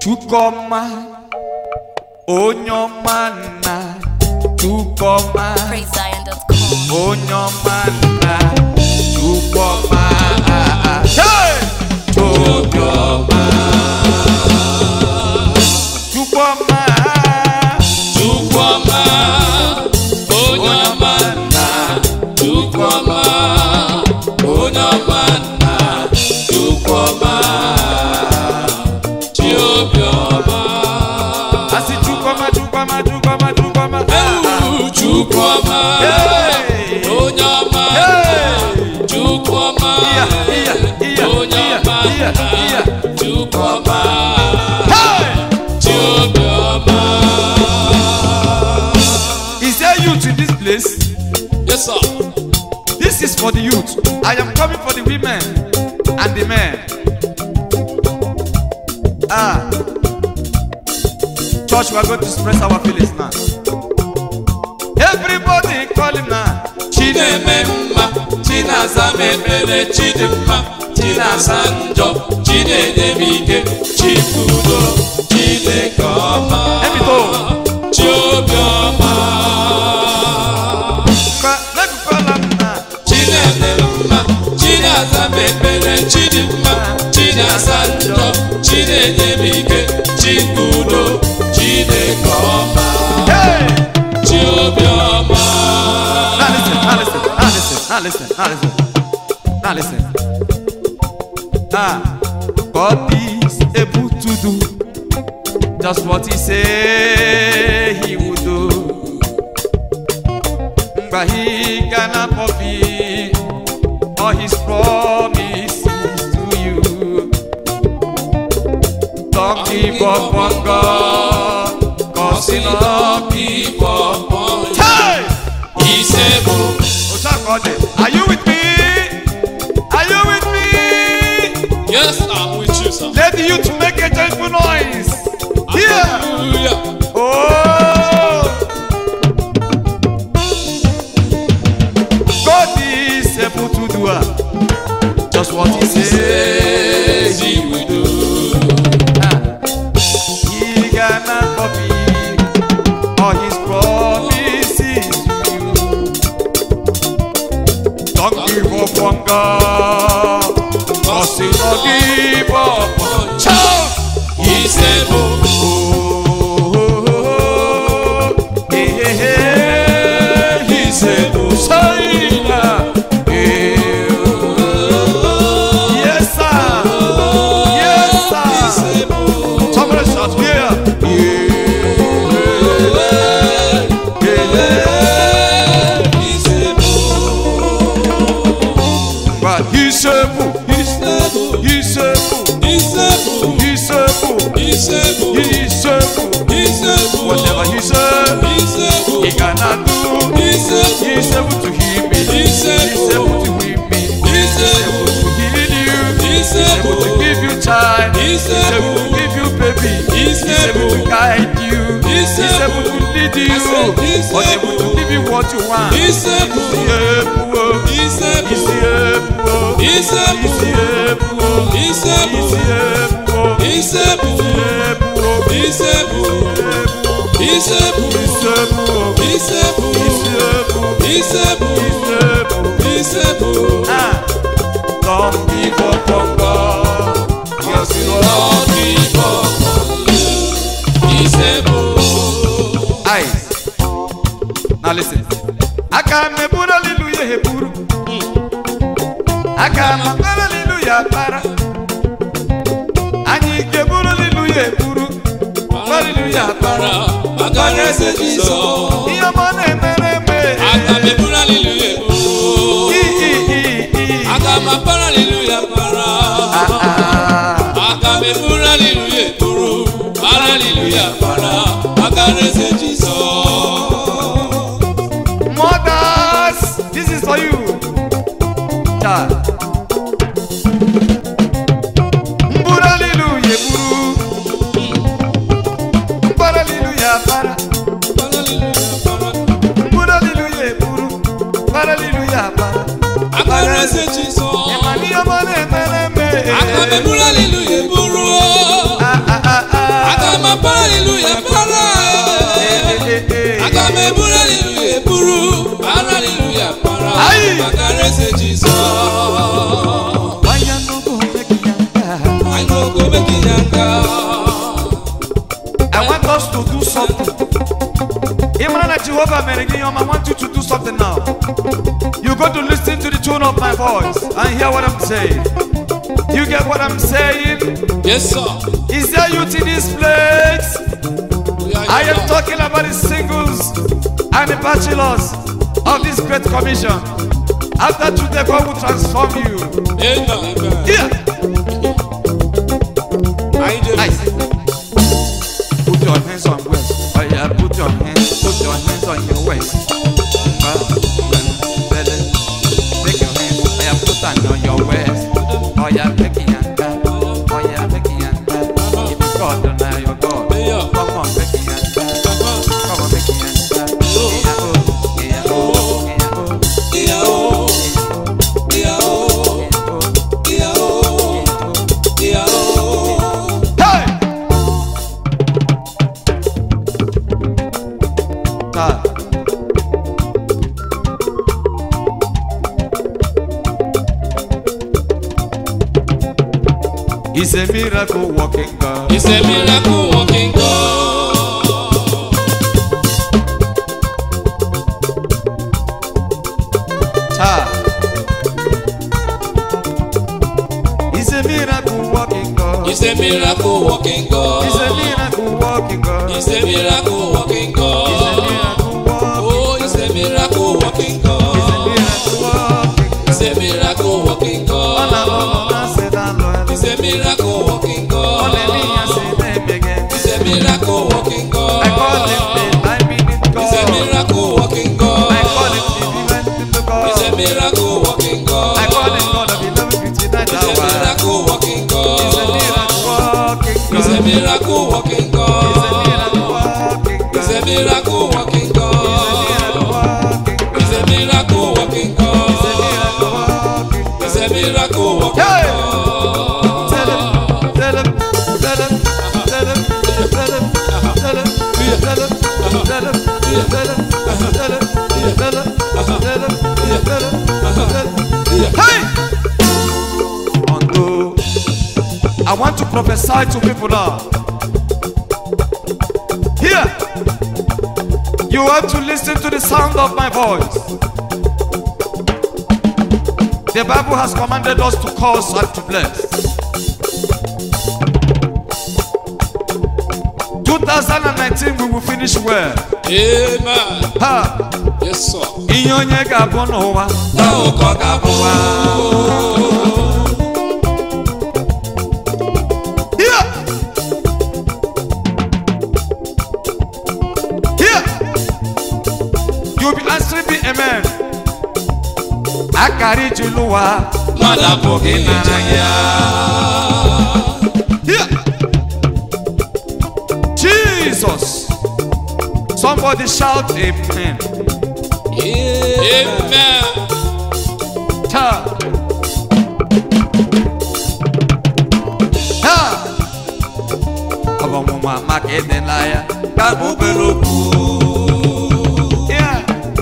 Chukwuma onye ọma nna Chukwuma PraiseZion.com. onye ọma nna Chukwuma Hey! Chukwuma Chukwuma Chukwuma, onye ọma nna, Chukwuma, onye ọma nna, Chukwuma, chi obiọma. Asị Chukwuma Chukwuma Chukwuma Chukwuma Ewu Chukwuma, Hey! onye ọma nna, Hey! Chukwuma, Iya, iya, iya, onye iya, ọma iya, nna, iya. Chukwuma, Hey! chi obiọma. Is there youth in this place? Yes, sir. This is for the youth. I am coming for the women and the men. Ah. Church, we are going to express our feelings now. Everybody call him now. chi na-eme mma chi na-aza m ekpere chi dị mma chi na-asa njọ chi na-enye m ike chi bụ udo chineke ọma Ebito. chi obiọma Ca- Let me call him now. chi na-eme mma chi na-aza m ekpere chi dị mma chi na-asa njọ chi na-enye m ike chi bụ udo chineke ọma Hey! chi obiọma Now listen, now listen, now listen, now listen, now listen. Now listen. Ah, God is able to do just what He say He would do. But He cannot fulfill all His promises to you. Don't give up on God, cause He love people. Hey! Isebo, Otakode, Are you with me? Are you with me? yes, I'm with you, sir. Let the youth make a joyful noise. Here. Hallelujah. Oh. God is able to do uh, just what He says. Says he will do. Ah. He cannot fulfill all His promises to you. Don't give up on God. Cause He not give up on Child. Isebo, Oh, hey, hey, hey. He said, "Oh, Saina." Eh, oh. Yes, sir. Yes, sir. Somebody shout here. Yeah, yeah. But he's able, he's able, he's able, he's able, he's able. Whatever he said, he cannot do. He's able to heal me. He's able to heal me. He's able to heal you. He's able to give you child. He's able to give you baby. He's able to guide you. He's able to lead you. He's Unable to give you what you want. He's able. He's able. He's able. He's able. He's able. He's able. He's able. He's able. He's able. able. He's able. He's able. He's able. He's able. He's able. He's able. Ah, don't give up on God. Yes, you are. Lord, give up on you. He's able. Eyes. Now listen. Aka m eburu hallelujah eburu. Aka m akpara hallelujah akpara. Anyị ga-eburu hallelujah eburu. Hallelujah akpara. Para maka eze Jizọs. Ihe ọma na-emere eme. Aga m eburu hallelujah eburu. I, i, i, i. Aga m apara hallelujah para. Ah, Aga m eburu hallelujah eburu. Para hallelujah para maka eze Jizọs. Mothers, this is for you. Child. Mburu hallelujah eburu. Mbara hallelujah para. Para hallelujah para. Mburu hallelujah eburu. Mbara hallelujah para. Maka eze Jizọs. Ịma n'ihe ọma na-emere eme. Aga m eburu hallelujah eburu. Ah, ah, ah, ah. para hallelujah para aga m eburu hallelujah eburu para hallelujah para Ayi. maka eze Jizọs Why you no go make yanga? I no go make yanga I want us to do something. Imran and Jehovah Merigiyom, I want you to do something now. You got to listen to the tone of my voice and hear what I'm saying. You get what I'm saying? yes sir Is there youth in this place? We are I am here. talking about the singles and the bachelors of this great commission. After today, God will transform you. amen amen Here, I dey I say, put your hands on waist. Oh yeah, put your hands, put your hands on your waist. Ah, belly. Take your hands, oh yeah, put them on your waist. Oh yeah, make it yanga. Oh yeah, make it yanga. If you God, then I your God. Yeah. Come on, make it yanga. Come on, make it yanga. Yeah, oh, yeah, oh, yeah, oh, iya o iya o iya o iya o. Hey! God. He's a miracle walking God. It's a miracle working God. Ha. He's a miracle walking God. It's a miracle working He's a God. miracle walking God. It's a miracle working He's a God. miracle walking Oh, it's a miracle working He's a God. miracle walking It's a miracle working Ọ na-alụ ọlụ God. na-asị na-alụ alụ. It's a miracle working Ọ na-eme ihe God. asị na-emeghe. It's a miracle working I call him God. the I mean it It's a God. miracle working I call him God. the divine to God. It's a miracle working God. I call him God of 1159 It's a hour. miracle working He's a God. miracle walking It's a God. miracle working He's a miracle God. walking It's a God. miracle working He's a miracle God. walking It's a God. miracle working He's a miracle God. walking It's a God. miracle working Hey! God. Tell him, tell him, tell him, tell him, tell him, tell him, tell him, tell him, tell him, tell him, tell him, tell him, tell him, tell him. Hey! Although I want to prophesy to people now. Here, you have to listen to the sound of my voice. The Bible has commanded us to curse and to bless. 2019 we will finish well. Amen. Ha! Yes, sir. Ihe onye ga-abụ n'ụwa. Now, God, Here! Here! You will be answering me amen. Akari juluwa. mmadụ apụghị ịnara ya. Here! Jesus! Somebody shout amen. Amen. Ha! Ha! Ọbọmụma maka ịdịla ya ka obere okwu. Yeah.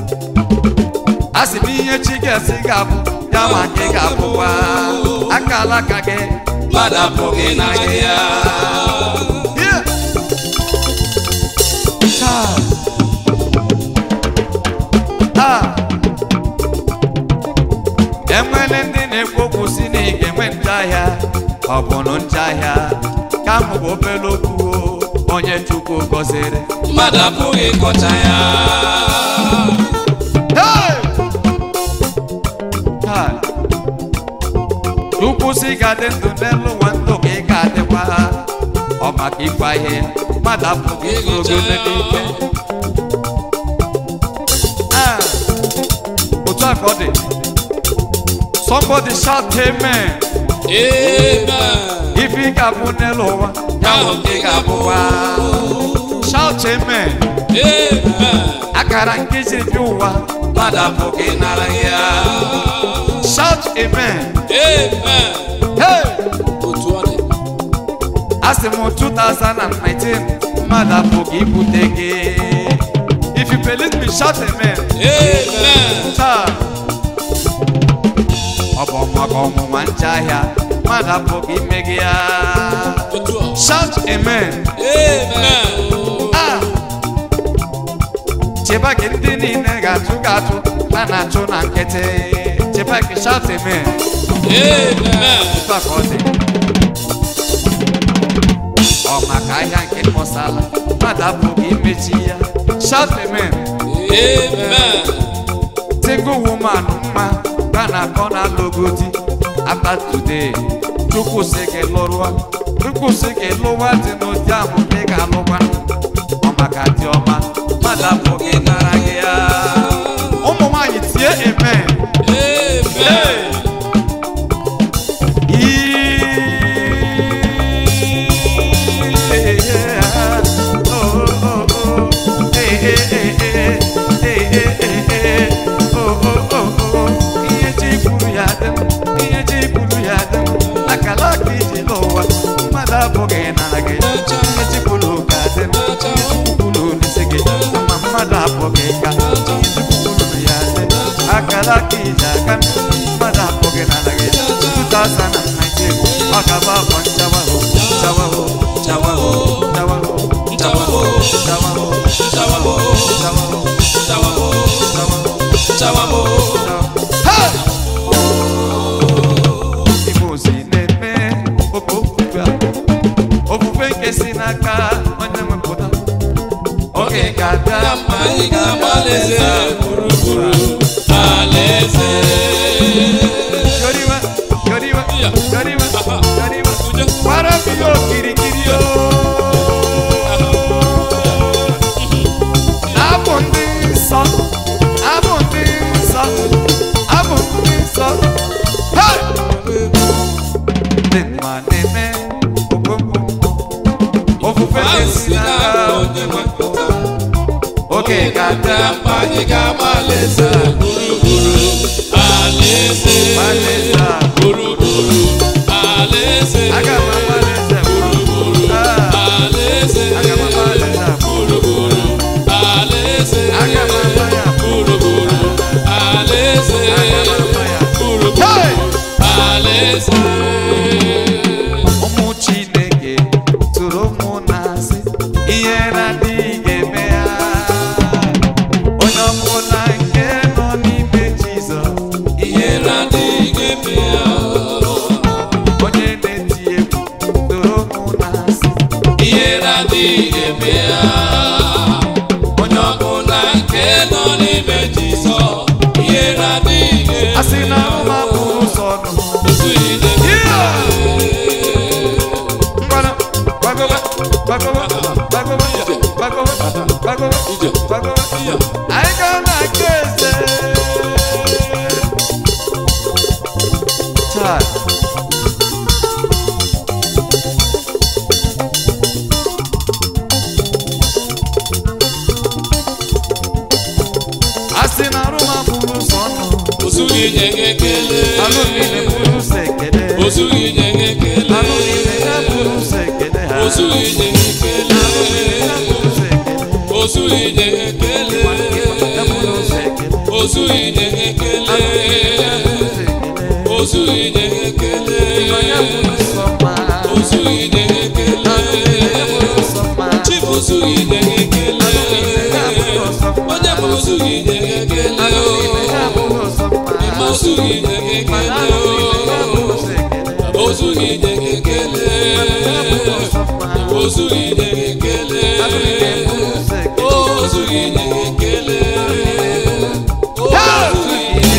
A sị m ihe chi ga-esi ga-abụ ya ma gị ga-abụkwa aka alaka gị Mmadụ apụghị ịnara ya. Yeah. Ha! Ha! enwere ndị na-ekwu okwu si na ị ga-enwe njahịa ọ bụ na njahịa ka m bụ obere okwu o, onye chukwu gọziri Mmadụ apụghị ịkọcha ya. Hey! Ha! chukwu si ga-adị ndụ n'elu ụwa ndụ ka ị ga-adịkwa ọ maka ịgwa ihe mmadụ apụghị igorogo n'ike Ah! otu a ka ọ dị somebody shout amen Amen. ife ị ga-abụ n'elu ụwa ya bụ nke ị ga-abụkwa shout amen Amen. akara nke jiri bịa ụwa Mmadụ apụghị ịnara ya. shout amen Amen. hey Otu ọ dị. asị m 2019 mmadụ apụghị ibute gị if you believe me shout amen Amen. taa ọ bụ maka ọnwụnwa nche ahịa mmadụ apụghị ime gị ya Otu a. shout amen Amen. Ah! cheba gị ndị niile ga-atụ gị atụ a na-achụ na nkịtị cheba gị shout amen Amen. Otu a ka ọ dị. ọ maka ahịa nke mụsala mmadụ apụghị imechi ya shout amen Amen. single woman mma ka na-akọ na logodi after today chukwu sị gị lụrụa chukwu sị gị lụwa dị n'ụdị ahụ ka ị ga-alụkwa ọ maka dị ọma mmadụ apụghị nara gị ya ụmụ nwaanyị tie amen Amen. ihe chi kwuru ya dị m ihe chi kwuru ya dị m akala aka iji n'ụwa mmadụ abụghị nara gị ihe chi kwuru ka dị m ihe chi kwuru n'isi gị ma mmadụ abụghị ka ihe chi kwuru ya dị akala aka iji aka mmadụ abụghị nara gị 2019 ọ ga-abụ afọ nchawaho chawaho chawaho chawaho chawaho chawaho Chawaho. chawaho Chawaho. chawaho Chawaho. Hey! Igbo si na-eme oke ofufe a ofufe nke si n'aka onye nwepụta oge ga-abịa Na mma anyị ga-agba alaeze gburugburu alaeze. yoriwe yoriwe Ya. yoriwe Aha. yoriwe Ujo. gbara m ya okirikiri o abụ ndị nsọ abụ ndị nsọ abụ ndị nsọ Hey! ndị mma na-eme okomko ofufe Ahụ na-esi si n'aka n'aka onye nwepụta. oge ga-abịa Na mma anyị ga-agba alaeze gburugburu alaeze. Alaeze a. Gburugburu alaeze. aga m agbalịze Alaeze. aga m agbalịze Gburugburu alaeze. aga m agba ya Gburugburu alaeze. aga m agba ya Gburugburu Hey! alaeze. ụmụ chineke tụrụ ụmụ na-asị ihe na-adịghị ga-eme ya onye ọbụla nke nọ n'ime jizọs ihe Ihe na-adịghị eme ya. onye na-eti egwu tụrụ ụmụ na-asị Ihe na-adịghị eme ya. Onye ọbụla nke nọ n'ime Jizọs. Ihe na-adịghị eme asị na ụma bụrụ ụzọ nụ Otu ide. Ngwana, gbagowe, gbagowe, gbagowe, gbagowe, gbagowe, Ije. gbagowe. Iya. Anyị ga na-aga eze. Chai. Asị na arụma bụrụ ụzọ nọ, Ozughị nye gị ekele. anụ niile bụrụ ụzọ ekele. Ozughị nye gị ekele. Anụ niile ya bụrụ ụzọ ekele ha. Ozughị nye gị ekele. Ya bụrụ ụzọ ekele. Ozughị nye gị ekele. Ya bụrụ ụzọ ekele. Ozughị nye gị ekele. Ozughị nye gị ekele. Ozughị nye gị ekele. Chief ozughị nye gị ekele. Onye bụ ozughị nye gị ekele. Ịma ozughị nye gị ekele. Ozughị nye gị ekele. Ozughị nye gị ekele. Ozughị nye gị ekele. Ozughị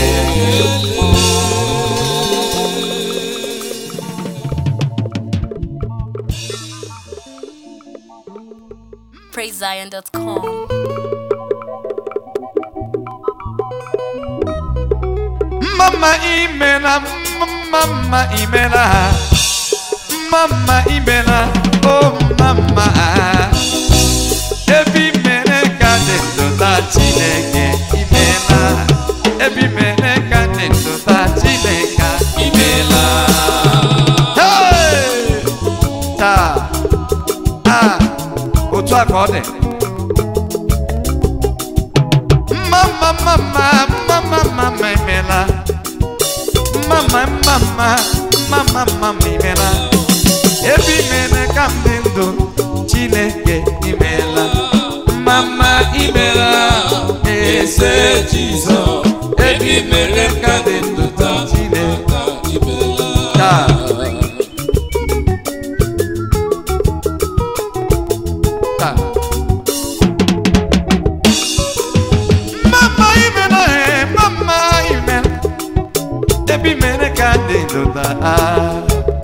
PraiseZion.com. Mama imela, mama imela, mama imela, oh mama. Ebi mere ka dị ndụta Chineke imela. Ebi mere ka dị ndụta Chineke imela. Hey! Taa, ah, otu a ka ọ dị mma mma mma mma mma mma mma mma imela mma mma mma mma mma mma mma mma imela ebe imele ka m dị ndụ chineke imela mma mma imela eze jizọs ebe imele ka dị ndụ taa chineke taa taa mama imela he mama imela ebe imele ka dị ndụ taa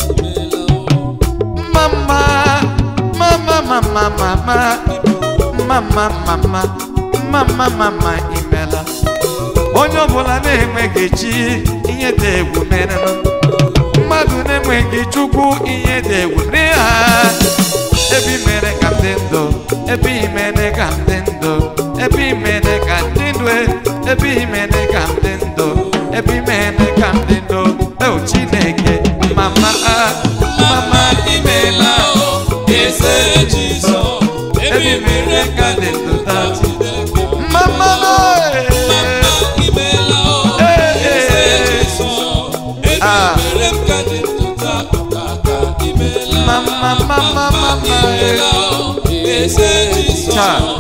mama mama mama mama mama mama mama mama imela onye ọbụla na-enweghị chi ihe dị egwu mere mmadụ na-enweghị chukwu ihe dị egwu mere ha ebe imere ka m dị ndụ ebe imere ka m dị ndụ ebe imere ka m dị ndụ ebe imere ka m dị ndụ ebe imere ka m dị ndụ o chineke mama mama imela eze jizọs ebe imere ka m dị ndụ taa mama Ah. mama mama mama Taa.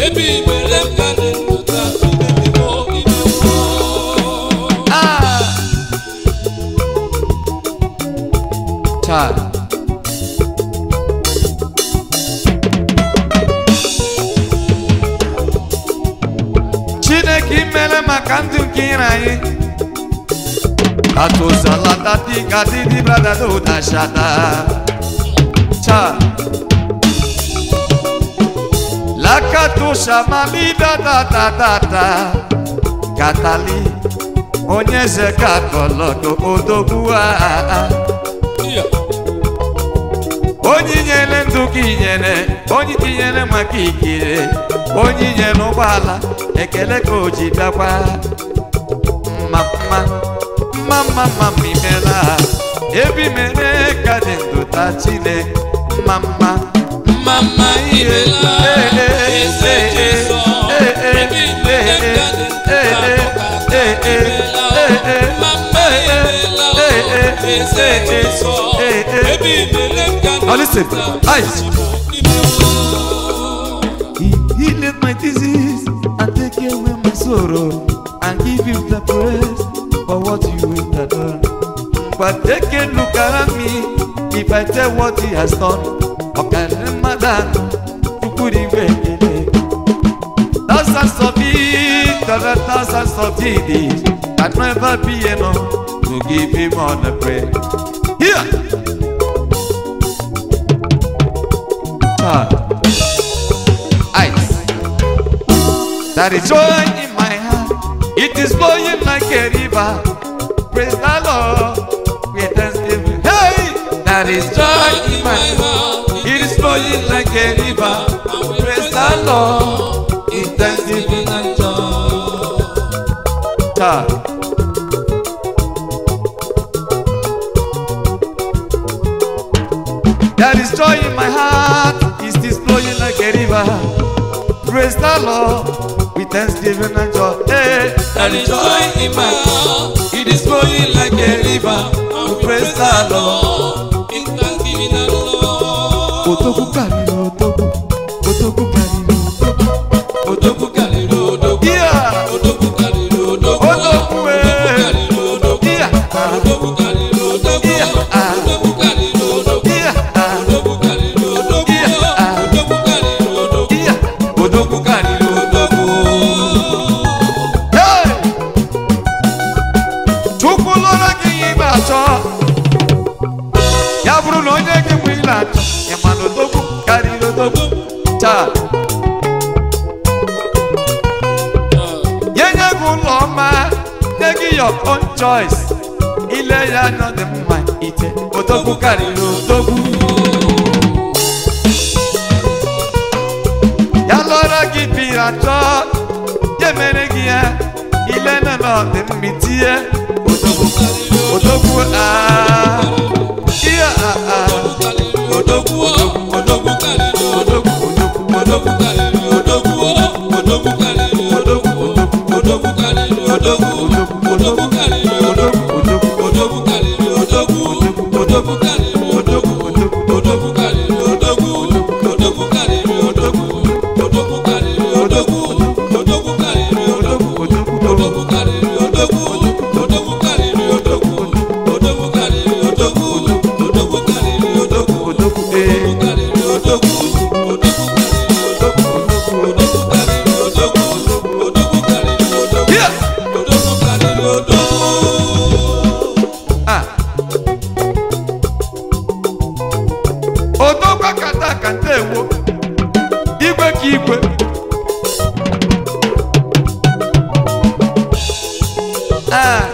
ah taa chineke imere maka ndụ nke ire anyị atụzalatati kadidi bradadodashada taa lakatoshamamidadadadada katali onye eze katọlọdo odogwu a onye nyere ndụ gị nyere onye tinyere maka ikire onye nyere ụgbọala ekele ka o ji bịakwa mma mma mma mma mma mma imela ebi mere ka dị ndụ taa chine mma mma Mama imela eze Jizọs ebe imere ka dị ndụ Mama imela eze Jizọs ebe imere ka dị Now listen, eyes. He healed my disease and take away my sorrow and give you the praise for what you have done. But take a look at me if I tell what he has done. Okay, Ramadan, you could even Thousands of it, thousands of it can never be enough to give him all the praise. Here. Ah. Ice. That is joy in my heart. It is flowing like a river. Praise the Lord. With thanksgiving. Hey! That is joy in my heart. It is flowing like a river. Praise the Lord. In thanksgiving and joy. Ah. There is joy in my heart, it is flowing like a river. Praise the Lord with thanksgiving and joy. Hey, There is joy in my heart, it is flowing like a river. And we praise the Lord in thanksgiving and love. Otoku karịrị otoku, otoku karịrị otoku. Odogwu karịrị odogwu. Yeah, Odogwu karịrị odogwu. Odogwu, eh. Odogwu karịrị odogwu. yeah, ah, Odogwu karịrị odogwu. Yeah, ah. Odogwu karịrị odogwu. yeah, ah, Odogwu karịrị odogwu. Yeah, ah. Odogwu karịrị odogwu. yeah. Odogwu karịrị odogwu. Hey! Chukwu lụrụ gị ihe ị na-achọ ya bụrụ na onye gị mgbe ị na-achọ ị ma na odogwu karịrị odogwu taa nye nye gị ụlọ ọma nye gị your own choice ile ya anya dị mma ite odogwu karịrị odogwu ya lụrụ gị biri achọ ya mere gị ya ile na na ọ dị mma itinye odogwu odogwu aa ihe aa Odogwu odogwu karịrị odogwu. odogwu odogwu odogwu karịrị odogwu odogwu karịrị odogwu odogwu karịrị odogwu odogwu karịrị odogwu odogwu karịrị odogwu odogwu karịrị odogwu odogwu karịrị odogwu odogwu karịrị odogwu odogwu karịrị odogwu odogwu karịrị odogwu odogwu karịrị odogwu odogwu karịrị odogwu odogwu karịrị odogwu odogwu karịrị odogwu odogwu ee odogwu karịrị odogwu odogwu karịrị odogwu odogwu karịrị odogwu odogwu karịrị odogwu Here. odogwu karịrị odogwu ah odogwu kata ka ndewo igwe ka igwe ah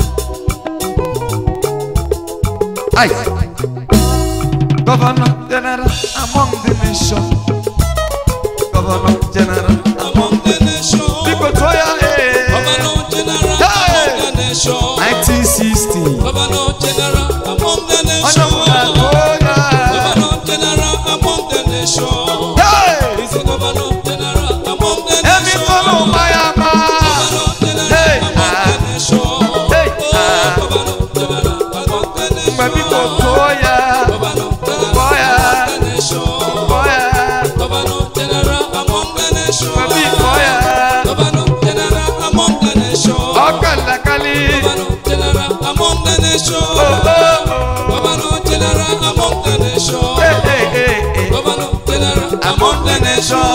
ai governor general among the nation governor general among the nation biko tụọ ya ee governor general Hey. among the nation 1960 governor general among the onye nation ọbụla tụọ ya governor general among the nation Hey! He's a governor general among the Emi nation tọrọ ụma ya ma. governor general Hey. among the nation Hey. oh governor general among the nation Mgbe biko tụọ ya, governor general Tụọ ya. among the nation tụọ ya, governor general among the nation mgbe biko tụọ ya. governor general among the nation Ọ kalakali. governor general among the nation Oh, oh, oh. governor general among the nation Eh, eh, eh, eh. governor general among the nation.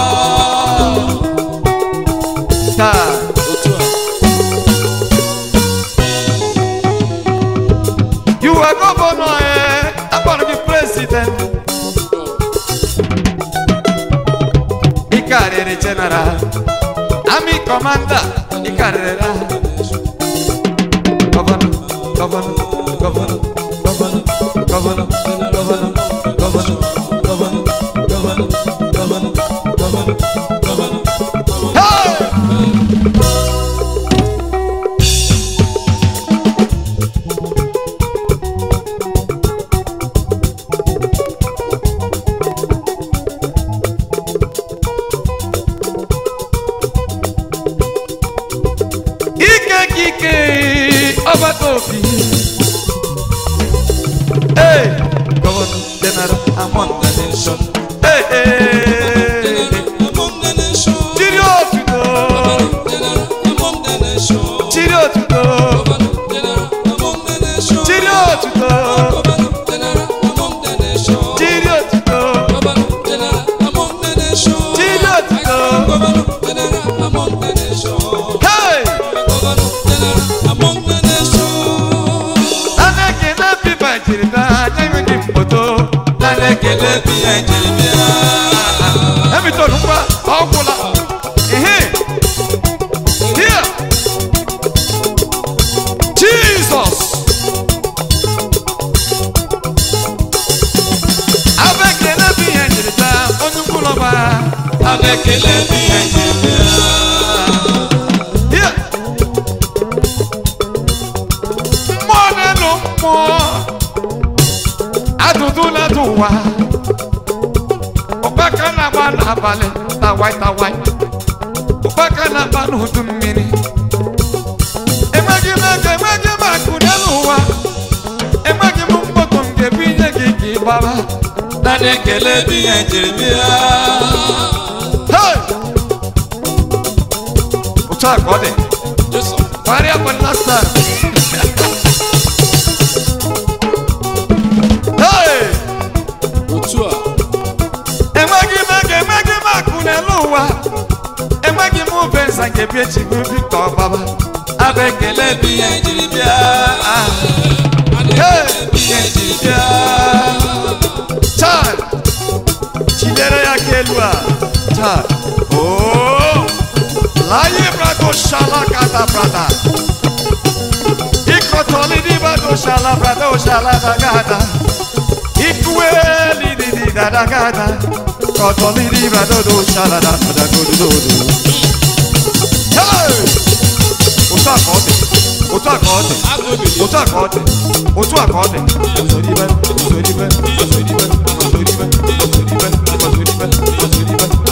Taa, Otu a. you are governor, eh? Akpọrọ gị president. Ị karịrị general. Army commander, ị karịrị ha. Governor, governor, governor, governor, governor, governor, governor, governor, governor, governor, governor, governor. Hey! ike ka ike ọgbata obi ee gọvanọ general among the nation ee ee Among the nation. chiri otuto General among the nation. chiri otuto General among the nation. chiri otuto General among the nation. chiri otuto General among the nation. chiri otuto General among the nation. hey General among the nation. anake na pipa jiri na anya enweghị mkpoto ekele bi ya njirimara Hamilton ngwa ọgwụla ehe here Jesus abekele bụ ihe njiri taa onye mkpụrụ ọba abụ ekele bi ya njirimara here mmụọ n'elu mmụọ adụdụ na-adụ ụwa ụkpaka na-agba n'abalị tawai tawai ụkpaka na-agba n'udu mmiri enweghị m ego enweghị m akụ n'elu ụwa enweghị m mkpọkọ m ga-ebinye gị ka ị gbaba naanị ekele bi ya njirimara Hey! otu a ka ọ dị Jesu Maria for last time. hey! otu a enweghị m ego enweghị m akụ n'elu ụwa enweghị m ube nza nke bi echi bụ bi ka ọ gbaba abụ ekele bi ya njirimara Hey! bi ya njirimara Chai! chidere ya ka elu a Chai! Oh! laye brado shala kata brada ikotoli di brado shala brado shala bagada ikueli di di da da gada kotoli di brado do shala da da go do do do Hey! otu a ka ọ dị otu a ka ọ dị agụ ebili otu a ka ọ dị otu a ka ọ dị osoribe osoribe osoribe osoribe osoribe osoribe osoribe osoribe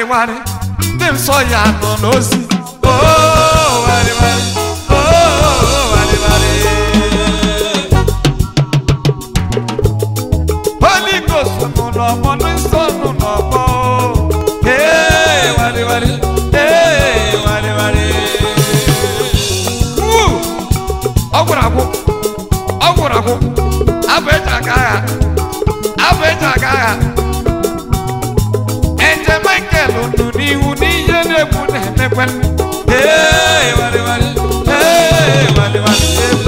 warịwarị ndị nsọ ya nọ n'ozi Oh, warịwarị. Oh, warịwarị. Holy Ghost nọ n'ọgbọ ndị nsọ nọ n'ọgbọ Hey, warịwarị. Hey, warịwarị. Woo! ọ gwụrụ agwụ ọ gwụrụ agwụ abụ eji aga agha abụ eji aga agha Eze Michael nụ n'ihu n'ihe na-egwu na-emekwe Hey, warịwarị. Hey, warịwarị.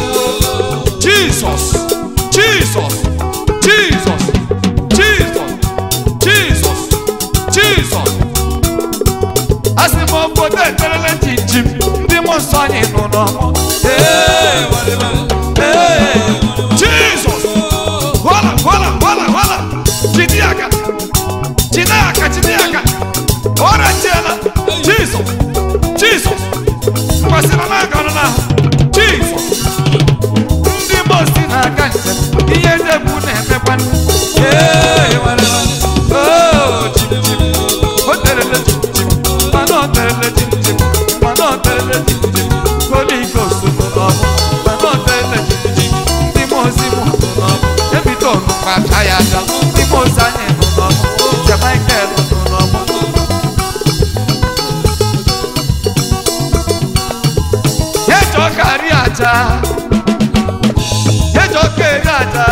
Jesus Jesus Jesus Jesus Jesus Jesus asị m obodo eterele jinjim ndị mmụọ nsọ anyị nọ n'ọmụ Hey, warịwarị. Hey, Jesus Wala, wala, wala, wala. Jide aka. Jide aka, jide aka. Ọrịa chiela. Jesus. Jesus. Kwasịrị n'aka ọnụ n'ahụ. Jesus. Ndị mmụọ si n'aka njem. Ihe ndị egwu na-emekwa. Ee, wale, wale. Oh, jim, jim. O terele jim, jim. Mana o terele jim, jim. Mana o terele jim, jim. Holy Ghost nọ n'ọmụ. Mana o terele jim, jim. Ndị mmụọ ozi mụ nọ n'ọmụ. Ebido ọnụkwa aka ya aka. Ndị mmụọ ozi anyị nọ n'ọmụ. Nze Michael nọ n'ọmụ. Ejọ ka ri aja. Ejọ ka eri aja.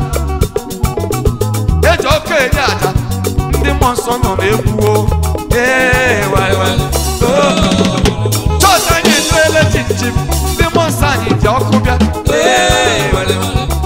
Ejọ ka eri aja. Ndị mmụọ nsọ nọ n'egwu o. Ee, waị waị. Oh. Chọọchị anyị ejuela chinchim. Ndị mmụọ nsọ anyị ji ọkụ bịa. Ee, waị waị.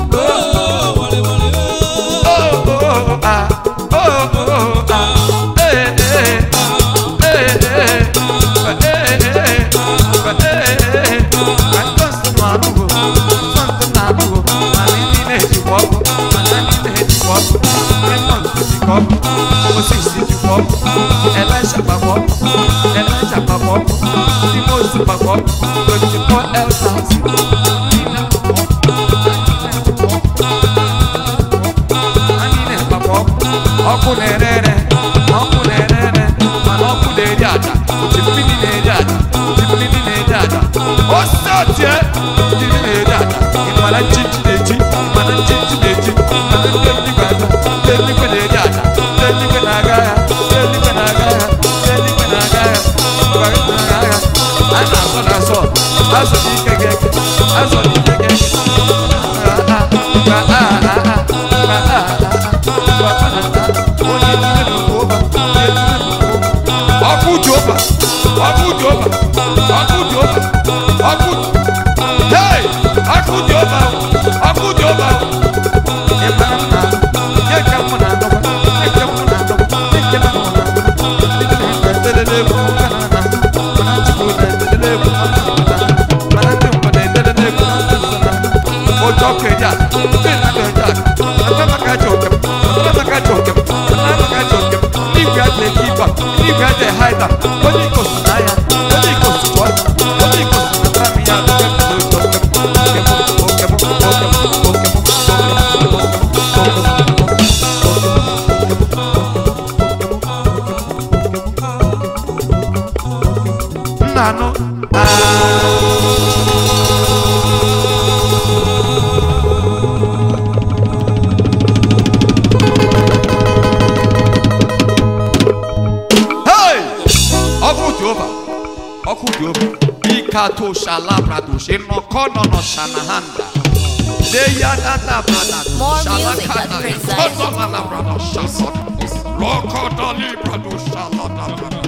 Oh, oh, oh, ah. Oh, oh, oh, ah. Eh, eh, eh. Eh, eh, eh. Eh, eh, eh. Eh, eh, eh. Ka nsọ nọ n'anụgo. Nsọ nsọ n'anụgo. Mana ndị na-ejikwa ọkụ. Mana ndị na-ejikwa ọkụ. Ndị nsọ nsọ jikwa ọkụ. Moses jikwa ọkụ. Elisha gbakwa ọkụ. Elijah gbakwa ọkụ. Ndị Moses gbakwa ọkụ. 24 elders. Anyị na-agbakwa ọkụ. ọkụ na-ere ere ọkụ na-ere ere mana ọkụ na-eri aja oji mmiri na-eri aja oji mmiri na-eri aja osisi ọtie mmiri na-eri aja ịmara nchichi na-eji mana nchichi na-eji mana ndị eluigwe aja ndị eluigwe na-eri aja ndị eluigwe na-aga agha ndị eluigwe na-aga agha ndị eluigwe na-aga agha mgbe anyị na-aga agha a na-asọ na asọ azọ n'ike gị eke azọ n'ike gị eke ọkụ jehova ọkụ jehova ọkụ jehova ọkụ hey ọkụ jehova ọkụ jehova ịmara nna nye ka mụ na adọgba nye ka mụ na adọgba nye ka mụ na adọgba ndị na-edelele egwu ụka na na mana chukwu na-edelele egwu mana ndị mmadụ na-edelele egwu na ndị nsọ na ojú ọkọ ẹja bẹẹ náà lọ ẹja ọgbẹ maka jẹ ọkẹm ọgbẹ maka jẹ ọkẹm ọgbẹ maka jẹ ọkẹm nígbà àjẹ kíkọ nígbà àjẹ haida onye ikosu n'anya onye ikosu tụọ onye ikosu na tami ya ọgbẹ maka ojú ọkẹm ọkẹm ọkẹm ọkẹm ọkẹm nnanụ Hey! ọkụ jehova ọkụ jehova ikato shalabrado shenokonono shanahanda deyadada brada More music at PrinceZion. Konomalabrado shasot. Lokodali brado shalada brada.